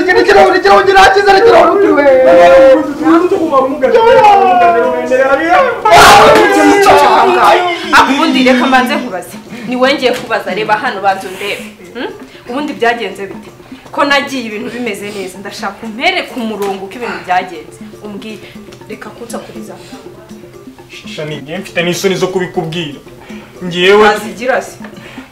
ikintu kirahuri kirahuri nta kizere kirahuri we ubundi reka mbanze kubaza ni wongeye kubaza reba hano banza undebe Hmm? ubundi byagenze bite ko nagiye ibintu bimeze neza ndashaka umpere ku murongo uko ibintu byagenze umbwire reka kunsakuriza shani ngiye mfite n'isoni zo kubikubwira ngewe wazigira se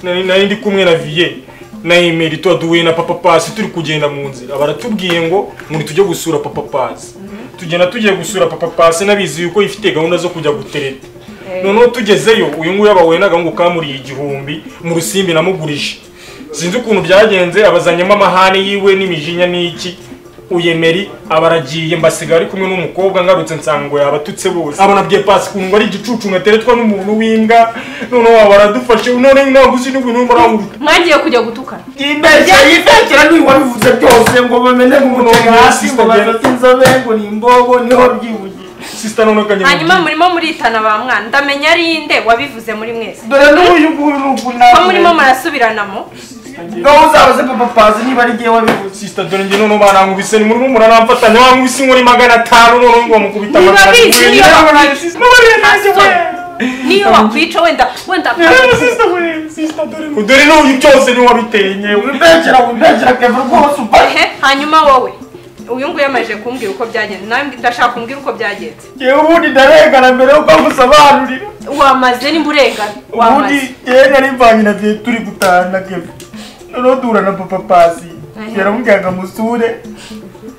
nari nari ndi kumwe na viye na emeri tuba duhuye na papa pasi turi kugenda mu nzira baratubwiye ngo muri tujye gusura papa pasi tugenda tugiye gusura papa pasi n'abizi yuko ifite gahunda zo kujya gutereta noneho tugezeyo uyu nguyu yabahuye n'agahungu kamuriye igihumbi mu rusimbi namugurije sinzi ukuntu byagenze abazanyemo amahane yiwe n'imijinya n'iki uyemeri aba aragiye mbasiga ari kumwe n'umukobwa ngarutse nsango yabatutse bose aba nabwiye pasi ukuntu ari igicucu ngateretwa n'umuntu w'imbwa noneho waba aradufashe none ntabwo uzi n'ibintu urimo uranguruka mwagiye kujya gutukana imbere yifekera niwe wabivuze byose ngo bamenye ngo umutega hasi ngo bafate inzobe ngo ni imbogo niho byibugiye sisita none kanye hanyuma murimo muritana ba mwana ndamenya ari nde wabivuze muri mwese dore n'uyu nguyu ni ukunani ko murimo murasubiranamo ngaho uzabaze papa pasi niba ari ngewe wabivuze sisita dore njye noneho barankubise ni murimo muranamfatanya bankubise inkoni magana atanu noneho ngo mukubita Niba magana bizi atanu. niyo Mubariye nanjye Aston, we. niyo bakwica wenda wenda dore n'uyu byose niwe wabiteye nyewe wibekera wibekera kevura rwose ubahe ehe hanyuma wowe uyu nguyu yamajije kumbwira uko byagenze nawe mbi- ndashaka kumbwira uko byagenze ngewe ubundi ndarengana mbere y'uko musobanurira wamaze nimba urengana wamaze ubundi yewe nari mvanye na bye turi gutahana kevura noneho duhura na papa pasi Aha. yaramubwira ngo amusure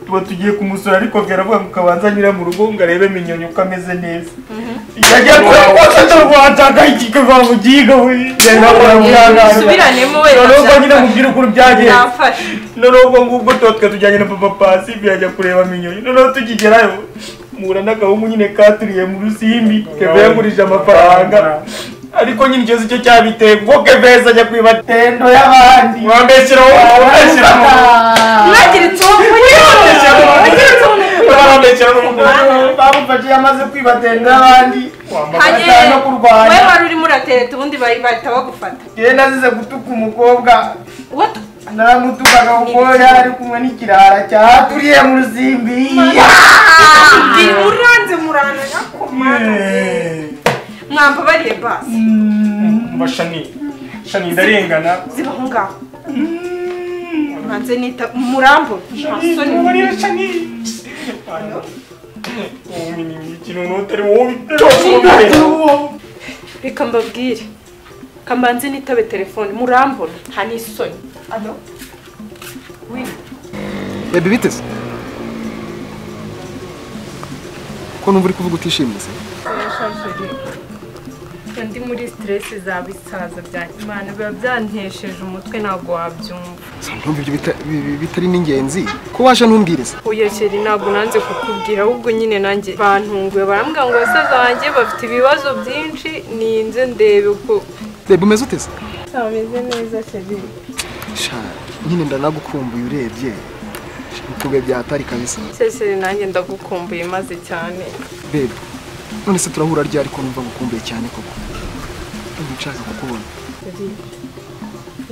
tuba tugiye kumusura ariko bwira avuga ngo kabanza anyura mu rugo ngo arebemo inyoni uko ameze neza yagiye kure rwose ndarwataka ikikava mu giga we yari bakora mu mwana Subiranemo we, noneho ubwo nyine nzafasha. mubwire ukuntu byagenze nafashe noneho ubwo ngubwo tuba twe tujyanye na papa pasi yajya kureba minyoni noneho tukigerayo muhura n'agahungu nyine katuriye mu rusimbi keve yagurije amafaranga ariko nyine ikibazo cyo cyabiteye kuko keveza ajya kwiba tendo y'abandi mwambeshyira wowe mwambeshyira wowe mwagira mwambeshyira wowe bamufashije amaze kwiba tendo y'abandi Hanyere, bamufashije no we kurwanya wari urimo uratereta ubundi bari bahita bagufata yewe nazize gutuka umukobwa Uwo tu- naramutukaga kuko yari ari kumwe n'ikirara cyaturiye mu rusimbi Ndi muranze murana nyakomana mwambabariye basi umva shani shani ndarengana zibaho ngaho mbanze nita murambo masoni mubarira shani wowe ni iki noneho utari wowe byose wabiteye reka mbabwire kambanze nitabe telefone murambona nta n'isoni alo wini bebi biteze ko numva uri kuvuga utishimye se ndi muri siteresi za bisaza bya imana biba byantesheje umutwe ntabwo wabyumva Sa ndumva ibyo bita- bi- bi- bitari n'ingenzi ko waje ntumbwiriza uyakeri ntabwo nanze kukubwira ahubwo nyine nanjye bantunguye barambwira ngo basaza banjye bafite ibibazo byinshi ninze ndebe uko bebi umeze uteze bameze neza sheri sha nyine ndanagukumbuye urebye ukube byatari kabisa sheri nanjye ndagukumbuye maze cyane bebi none se turahura ryari ko numva ngukumbuye cyane koko ndumva nshaka kukubona Sheri,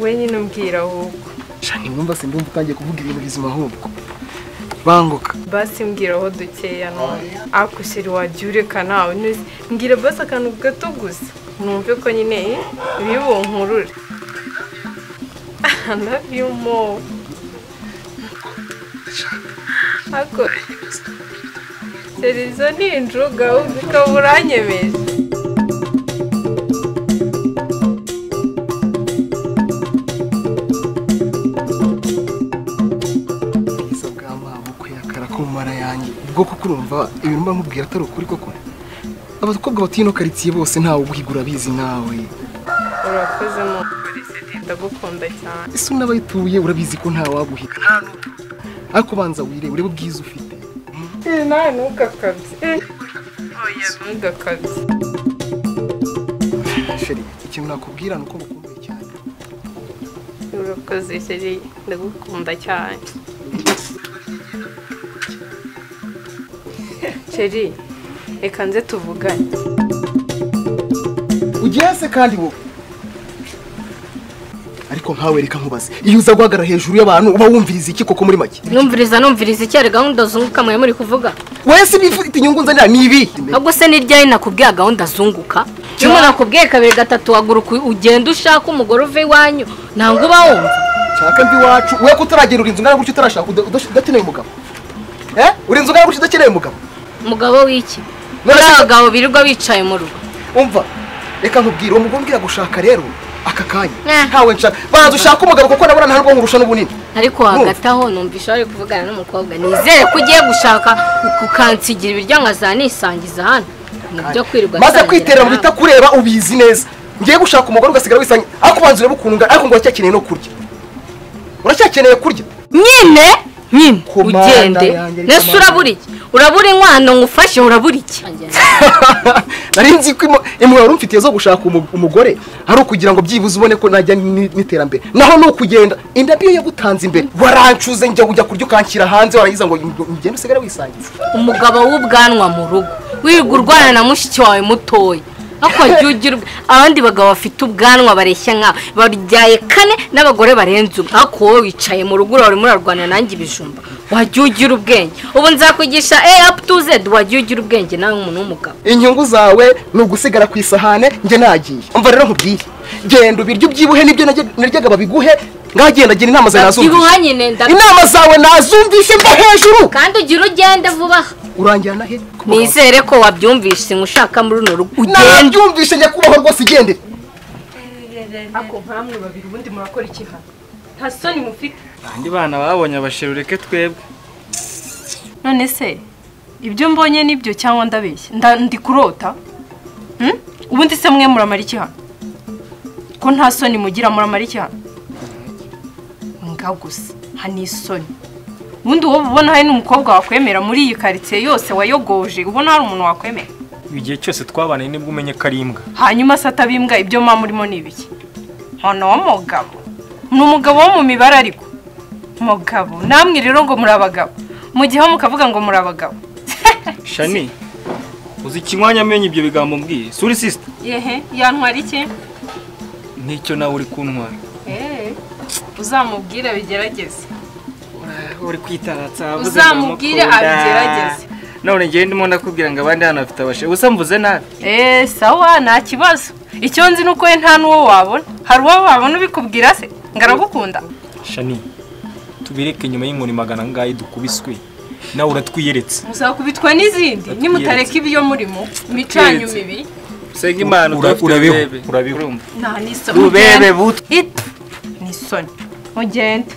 we nyine umbwira ahubwo sha ntiwumva se ndumva utangiye kuvuga ibintu bizima ahubwo banguka basi mbwira aho dukeya none akushiri wajya ureka nawe ntuzi. mbwira basi akantu gato gusa numve ko nyine eh, bibunkurure I love you more ako serizo ni injuga uzi ko buranyemeje ubwiza bwa mama kuyakara ku mara yanjye ubwo kuko urumva ibintu mba nkubwira atari ukuri koko abakobwa batuye ino karitsiye bose ntawe ubwigura abizi nkawe urakoze mu ukuri seri ndagukunda cyane ese unabayituye urabizi ko ntawe waguhiga nta n'utu ariko banza wire urebe ubwiza ufite Eh, nawe ntugakabye Eh, oya ntugakabye sheri ikintu nakubwira ni uko mukumbuye cyane urakoze seri ndagukunda cyane sheri reka nze tuvugane ugiye se kandi wowe ariko nkawe reka nkubaze iyo uza guhagarara hejuru y'abantu uba wumviriza iki koko muri make numviriza numviriza iki hari gahunda zunguka mwe muri kuvuga wowe si bifite inyungu nzanira ni ibi ahubwo se ni ryari nakubwiye gahunda zunguka iyo umuntu akubwiye kabiri gatatu haguruka ugenda ushaka umugore uva iwanyu ntabwo uba wumva nshaka mbi iwacu we ko utaragerura inzu ngana gutyo utarashaka uda- uda- udakeneye umugabo eh uri inzu ngana gutyo udakeneye umugabo umugabo w'iki None muri se- abagabo birirwa bicaye mu rugo umva reka nkubwire uwo mugore umbwira gushaka rero aka kanya Eh. ntawe nshaka banza ushaka umugabo kuko nabona nta rwo nkurusha n'ubunini ariko hagati aho numvisha wari kuvugana n'umukobwa nizere ko ugiye gushaka ukansigira ibiryo nkaza nisangiza hano ni ibyo kwirirwa maze nsangira kwiterera mu nawe. bita kureba ubizi neza ngiye gushaka umugore ugasigara wisanga ariko ubanza urebe ukuntu ungana ariko ngo uracyakeneye no kurya uracyakeneye kurya nyine nyine Komanda ugende yanjye, nese komanda. urabura iki urabura inkwano ngufashe urabura iki nari nzi ko imo- impuhwe wari umfitiye zo gushaka umu- umugore ari ukugira ngo byibuze ubone ko najya ni- n'iterambere naho ni ukugenda indabyo yagutanze imbere warancuze njya kujya kurya ukanshyira hanze warangiza ngo ugende usigare wisangiza umugabo w'ubwanwa mu rugo wirirwa urwana na mushiki wawe mutoya ariko jya ugira ubw- abandi bagabo bafite ubwanwa bareshya nkawe baryaye kane n'abagore barenze umwe ariko wowe wicaye mu rugo uraho urimo urarwana nanjye ibijumba wajya ugira ubwenge ubu nzakwigisha a up to z wajya ugira ubwenge nawe umuntu w'umugabo inyungu zawe ni ugusigara ku isahane njye nagiye umva rero nkubwiye genda ubiryo ubyibuhe nibyo najya- naryaga babiguhe ngagenda gira inama zawe Babyibuha nazumvishe nyine ndabyo inama zawe nazumvishe mva hejuru kandi ugira ugende vuba aha urangira na he Ku bagabo. nizere ko wabyumvise ushaka muri runo rugo ugende nabyumvishe nyakubahwa rwose igendere ako mpamwe babiri ubundi murakora iki hano nta soni mufite Ndi bana babonye abasheru reke twebwe none se ibyo mbonye nibyo cyangwa ndabeshya Nda- ndi kurota Hmm? ubundi se mwe muramara iki hano ko nta soni mugira muramara iki hano nga gusa hano isoni ubundi wowe ubona hari n'umukobwa wakwemera muri iyi karitsiye yose wayogoje ubona hari umuntu wakwemera igihe cyose twabanaye nibwo umenye ko ari imbwa hanyuma se atabimbwa ibyo mwa murimo ni ibiki muntu w'umugabo ni umugabo wo mu mibare ariko mugabo namwe rero ngo muri abagabo mu gihe ho mukavuga ngo muri abagabo shani uzi ikinywanya amenye ibyo bigambo mbwiye suri sisita yehe yantwara iki nicyo nawe uri kuntwara uzamubwire abigerageze uri kwitaratsa avuze ngo Uzamubwire ndamukunda. abigerageze. none njyewe ndimo ndakubwira ngo abandi hano bafite abasheru gusa mvuze nabi eee sawa nta kibazo icyo nzi ni uko we nta n'uwo wabona hari uwo wabona ubikubwira se ngo aragukunda shani tubireke nyuma y'inkoni magana angahe dukubiswe nawe uratwiyeretse muzakubitwa n'izindi nimutareka ibyo murimo imicanyu mibi senga imana Ura- udafite urabeho, urubebe urabeho. urumva nta n'isoni ububebe buto It ni isoni mugende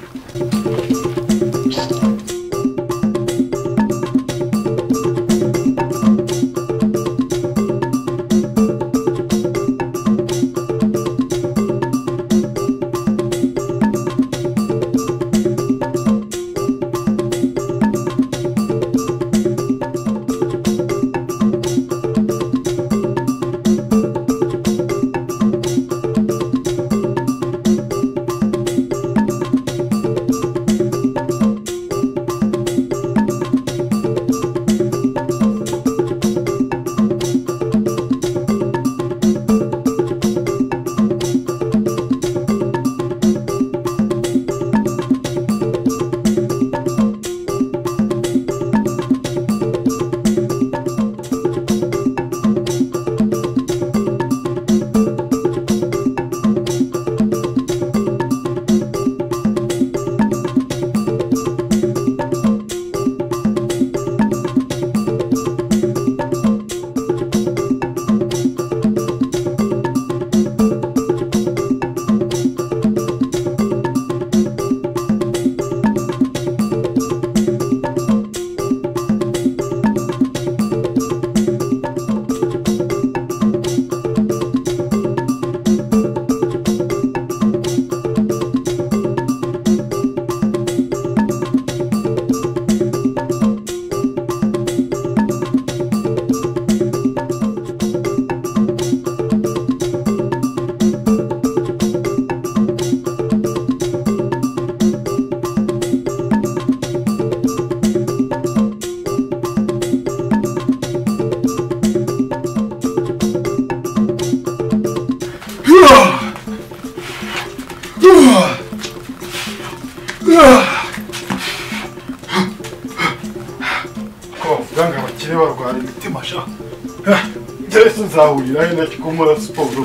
tuzahurira wenda tukamora siporo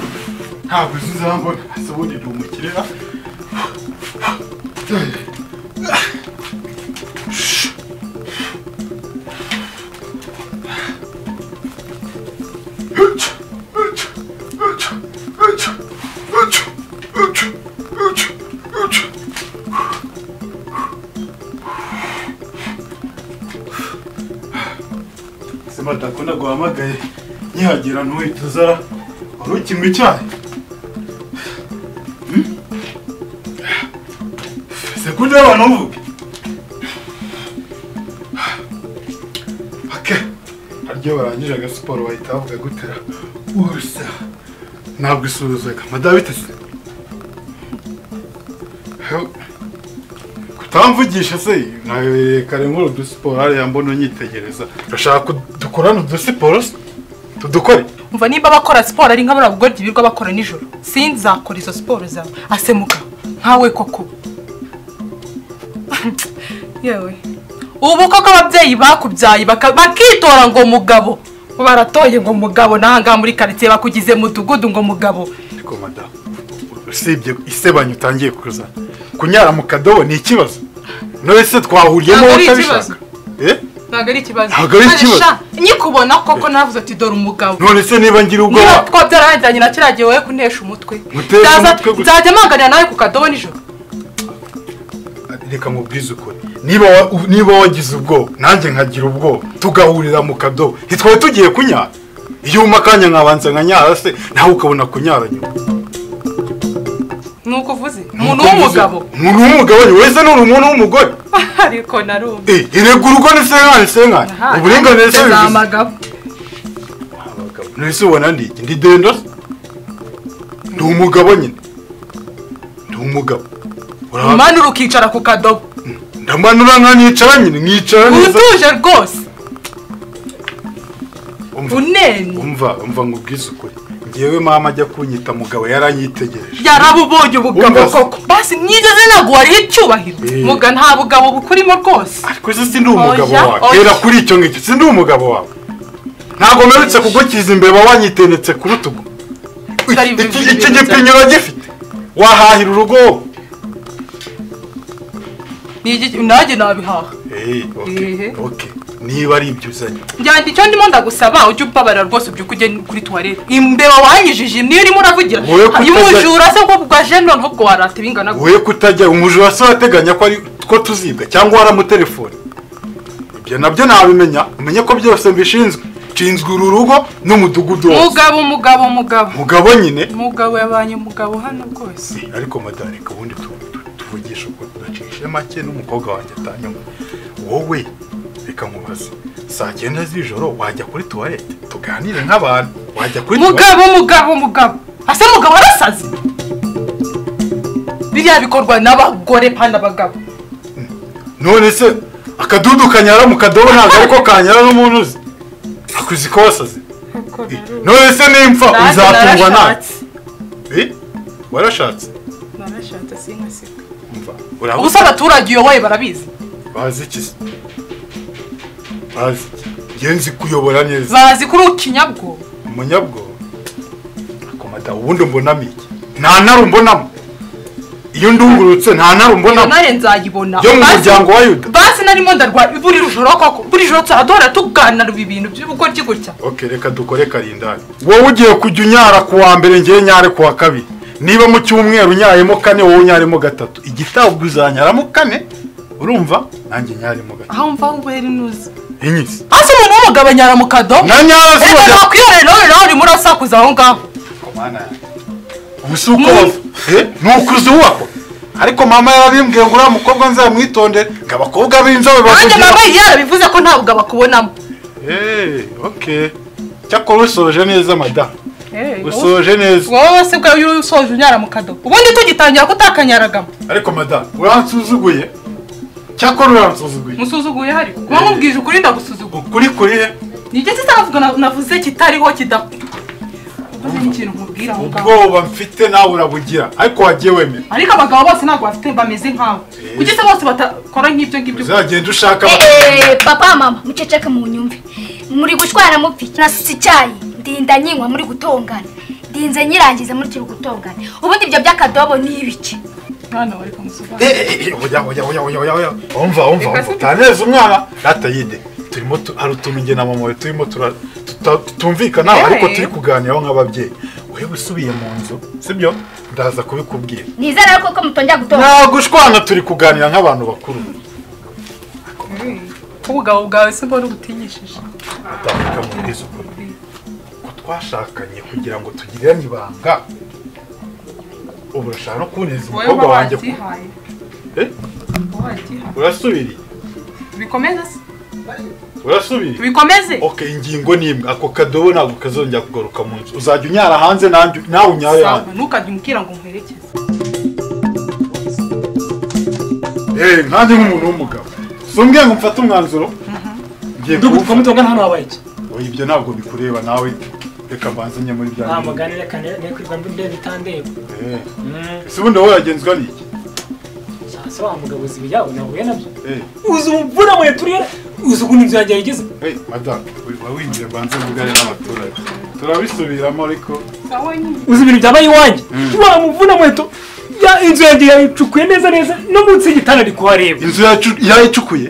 ntabwo izo uzambona hasi ubundi ndi umukiriya sima ndakunda guhamagaye nkihagera ntuhita uza wari ukinywa icyayi Hmm? sekunde y'abantu uvuge ake haryo barangije agasiporo bahita bavuga gutera usa ntabwo isuzuzega madabite se Heu. kutamvugisha se nabereye kare muri udusiporo hariya mbona unyitegereza urashaka ko dukorana udusiporo se? tudukore umva nimba abakora siporo ari nk'abariya bagoryi birirwa bakora nijoro sinzakora izo siporo zawe asemuka nkawe koko yewe ubu koko ababyeyi bakubyaye baka- bakitora ngo mugabo baratoye ngo mugabo n'ahangaha muri karitsiye bakugize mudugudu ngo mugabo ariko madamu usibye isebanya utangiye kuza kunyara mu kadobo ni ikibazo none se twahuriyemo Ntabwo ari utabishaka Eh? ntabwo ari ikibazo Ntabwo ari Kandi ikibazo. sha, nkikubona koko navuze ati dore umugabo none se niba ngira niba ubwoba twa byarajyanye na kiriya gihe wowe kuntesha umutwe Gutesha Byaza- umutwe gusa. nzajya mpanganira nawe ku kadobo nijoro reka mubwize ukuri niba wa- niba wagize ubwoba nanjye nkagira ubwoba tugahurira mu kadobo ntitwari tugiye kunyara iyo wuma akanya nkabanza nkanyara se nawe ukabona kunyara nyuma ni uko uvuze umuntu w'umugabo umuntu w'umugabo ni wese ni umuntu w'umugore ariko narumva Eh, erega urugo ni senkani senkani uburinganire se bivuze amagabo nese ubona ndi iki ndi dendo se? ndi umugabo nyine ndi umugabo Uraba- umanura ukicara ku kadobo ndamanura nkanicara nyine nkicara neza utuje rwose Umva. uneni umva umva ngo ubwize ukuri ngewe mama ajya kunyita mugabo yaranyitegereje yarabubonye ubugabo Wumva se? koko basi nigeze naguhariye icyubahiro Eh. muga nta bugabo bukurimo rwose ariko se sindi umugabo Oya, wawe oya. reba kuri icyo ngicyo sindi umugabo wawe ntabwo mperutse kugukiza imbeba wanyitenetse ku rutugu Atari Iki- bibi, iki- iki bibi, gipinya uragifite wahahira urugo wowe. Ni iki- nanjye nabihaha Eh, okay, Ehe. okay. niba ari ibyo uzanye njyana icyo ndimo ndagusaba ujye ubabarira rwose ubyuka ujye kuri tuwarete imbeba wanyijije niyo urimo uravugira Wowe kutajya- umujura se bwo bwa jenero ntubwo warata ibingana gutya. wowe kutajya umujura se wateganya ko ari two tuzibwa cyangwa waramutelefone ibyo nabyo nabimenya umenye ko byose mbishinzwe nshinzwe uru rugo n'umudugudu wose mugabo mugabo mugabo mugabo nyine mugabo yabanye umugabo hano rwose Eh, ariko madame reka ubundi tu- tu- tuvugishe uko tudacishe make n'umukobwa wanjye atanyuma wowe reka nkubaze saa cyenda z'ijoro wajya kuri tuwarete tuganire nk'abantu wajya kuri tuwarete mugabo mugabo mugabo ase mugabo arasaze biriya bikorwa n'abagore pana abagabo none se akadudu kanyara mu kadobo ntabwo ariko kanyara n'umuntu uzi akuzi ko wasaze none se nimpfa Nanjye uzatungwa nawe narashatse. Eh? warashatse narashatse sinkaseka mva ubu se abaturage uyoboye barabizi bazi iki se bazi iki njye nzi kuyobora neza bazi kuri ikinyabwoba umunyabwoba akomata ubundi mbonamo iki nta ntare umbonamo iyo ndungurutse nta ntare iyo umbonamo nare nzayibona yo mu Bazi- muryango wa yuda basi narimo ndarwara buri joro koko buri joro turaduhora tuganira ibintu by'ubugoryi gutya ok reka dukore karindani wowe ugiye kujya unyara ku wa mbere ngewe nyare ku wa kabiri niba mu cyumweru unyaremo kane wowe unyaremo gatatu igitabwa uzanyaramo kane urumva nanjye nyaremo gatatu aho mva ahubwo rero ntuzi inyisi hasi umuntu w'umugabo anyara mu kadobo na nyara se reka wajya nakwihorera nawe nawe urimo urasakuza aho ngaho ubu si uko bava Eh, ni ukuzi wako ariko mama yarabimbwiye ngo uriya mukobwa nzamwitondere ngo abakobwa b'inzobe nanjye bavugira mama yarabivuze ko nta bugabo akubonamo Eh, ok cyakora usoje neza madamu Eh, usoje neza wowe se bwawe uri usoje unyara mu kadobo ubundi tugitangira kutakanyaragamo ariko madamu uransuzuguye cyakora uransuzuguye musuzuguye hari kuba mubwije ukuri ndagusuzugura ukuri kuri he nigeze itavuga na- navuze kitariho kida ubuze n'ikintu nkubwira aho ngaho ubwoba mfite nawe urabugira ariko wagiye wemera ariko abagabo bose ntabwo bafite bameze nkawe kuki se bose batakora nk'ibyo ngibyo uzagenda ushaka Eh, eh, papa mama muceceke munyumve muri gushwana mupi nasize icyayi ndinda nyinywa muri gutongana ndinze nyirangiza muri kiri gutongana ubundi ibyo by'akadobo ni ibiki mwana wari kamusobanura oya oya oya oya oya oya umva umva umva utaneze umwana ratayide turimo tu- hari utuntu njye na mama we turimo tura- tuta- tutumvikana Yewe. ariko turi kuganiraho nk'ababyeyi ureba usubiye mu nzu sibyo ndaza kubikubwira ntizera ariko ko mutongera gutongana nta gushwana turi kuganira nk'abantu bakuru ubugabo bwawe se mbona ubutinyishije batandika mu bwiza ukuri ko twashakanye kugira ngo tugirane ibanga ubu urashaka no kuboneza umukobwa wanjye ku- wabyihaye Eh? wabyihaye urasubiriye tubikomeze se urasubiriye tubikomeze ok ingingo ni imwe ako kadobo ntabwo kazongera kugaruka mu nzu uzajya unyara hanze nanjye nawe unyare sawa hanze ntukajye umbwira ngo nkwerekeze eee nkanjye nk'umuntu w'umugabo sumbwiye ngo mfate umwanzuro ngiye dugutuka kuwufata mutongana hano wabaye iki oya ibyo ntabwo bikureba nawe reka mbanze njye muri bya nta bindi mugani reka ne- nekwirwa ndebe itandeba Eh, ese ubundi wowe yagenzwa n'iki se wa mugabo uzi ibiyabo nahuye nabyo eee uzi umuvura mwe turiye uzi ukuntu inzu yanjye yayigize hey madamu wi- wawinjiye mbanze mvugane n'abaturage turabisubiramo ariko sawa nyine uzi ibintu byabaye iwanjye wa muvuna mweto ya inzu yanjye yayicukuye neza neza no munsi y'igitanda ndi kuhareba inzu yacu- yayicukuye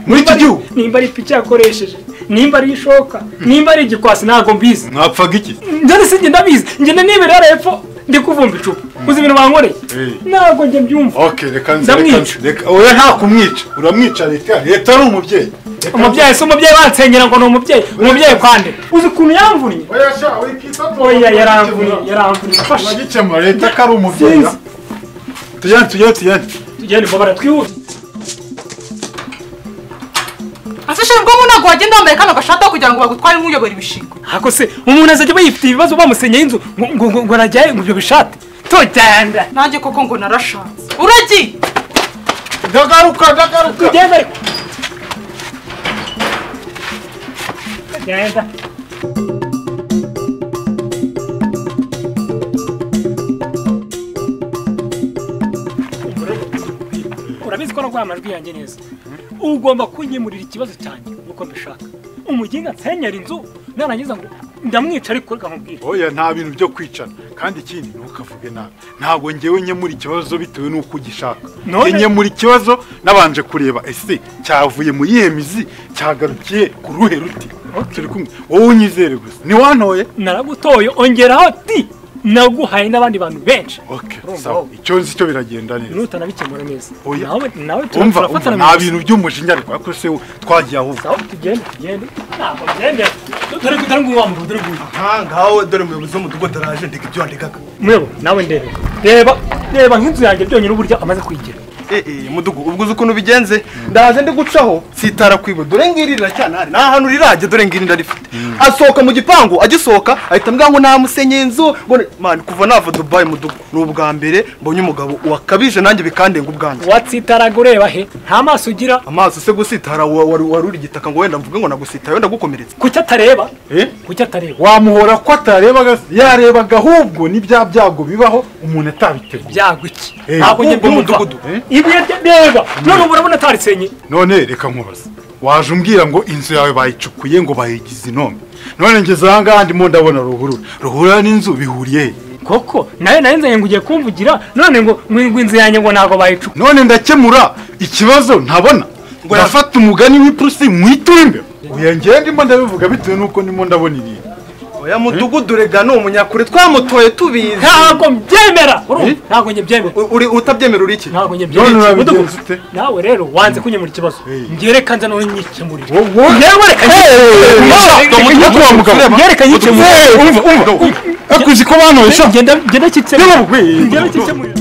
muri iki gihugu nimba ari ipiki yakoresheje nimba ari ishoka nimba ari igikwasi ntabwo mbizi mwapfaga iki njye si njye ndabizi njye nanibera hariya hepfo ndi kuvumba icupa uzi ibintu bankoreye Eh. ntabwo njye mbyumva ok reka nze reka Ndamwica. nze reka oya nta kumwica uramwica leta leta ari umubyeyi Reka nze- umubyeyi si umubyeyi bansengera ngo ni umubyeyi umubyeyi kwande uzi ukuntu yamvunnye oya sha wikita oya yaramvunnye yaramvunnye fashe uragikemura leta ko ari umubyeyi Sinzi. tujyane tujyane tujyane tugende mbabara twihuse ase shira ubwo ntabwo wagenda wambaye kano gashata kugira ngo bagutware nk'uyobora ibishingwe ako se umuntu azajya bayifitiye ibibazo bamusenyeho inzu ngo- ngo ngo- ngo arajyaye ngo ibyo bishate tugenda nanjye koko ngo narashatse uragiye ndagaruka ndagaruka tugenda ariko tugenda urabizi ko narwaye amajwi yanjye neza ugomba kunyemurira ikibazo cyanjye uko mbishaka umuginga nsenyera inzu narangiza ngo ndamwica ariko reka nkubwire oya nta bintu byo kwicana kandi ikindi ntukavuge nabi ntabwo njyewe nkemura ikibazo bitewe n'uko ugishaka None- njye nkemura ikibazo nabanje kureba ese cyavuye mu yihe mizi cyagarukiye ku ruhe ruti turi kumwe wowe unyizere gusa ntiwantoye naragutoye ongeraho ti naguhaye n'abandi bantu benshi ok Urumva sawa wowe. icyo nzi cyo biragenda neza nutanabikemura neza Oya. nawe nawe umva umva, turafatana nta mu- bintu by'umujinya ariko ariko se twagiye ahubwo Sawa tugende tugende ntabwo byemera dore kutari nguwa mu rudere rw'uyu aha ngaho dore umuyobozi w'umudugudu araje ndeka ibyo wandikaga mwebo nawe ndebe reba reba nk'inzu yanjye byonyine uburyo amaze kwigira eh eh mudugudu ubwo uzi ukuntu bigenze ndaje ndi gucaho sitara kwibo dore ngiri riracyanahari nta hantu rirajya dore ngiri ndarifite asohoka mu gipangu agisohoka ahita ambwira ngo namusenye inzu ngo ni- man kuva nava dubayi mudugudu ni ubwa mbere mbonye umugabo wakabije nanjye bikandenga ubwanjye watsitaraga ureba he nta maso ugira amaso se gusitara wa- wari wari uri igitaka ngo wenda mvuge ngo nagusitara wenda gukomeretsa kuki atareba Eh? kuki atareba wamuhora ko atarebaga se? yarebaga ahubwo ni bya byago bibaho umuntu atabitegura byagwa iki Eh, ntabwo njye ubwo mbyumva umudugudu, eh? ibihe bye- reba none ubu urabona atarisenye none reka nkubaza waje umbwira ngo inzu yawe bayicukuye ngo bayigize inombe none ngeze aha ngaha ndimo ndabona ruhurura ruhurura n'inzu bihuriye he koko nawe nawe nzanye ngo ugiye kumvugira none ngo ngo inzu yanjye ngo ntabwo bayicukuye none ndakemura ikibazo ntabona ndafata umugani w'ipusi mwitura imbere uya ngewe ndimo ndabivuga bitewe n'uko ndimo ndabona ibintu oya mudugudu rega ni umunyakure twamutoye tubizi ntabwo mbyemera urumva ntabwo njye byemera U- uri utabyemera uri iki ntabwo njye none byemera urabigenza ute nawe rero wanze kunyemura ikibazo Eh. ngereka nza noneho nyikemurire wowe yewe reka nyikemurire nyikemurire akuzi ko bantoye genda genda kikemurire Yewe, genda kikemurire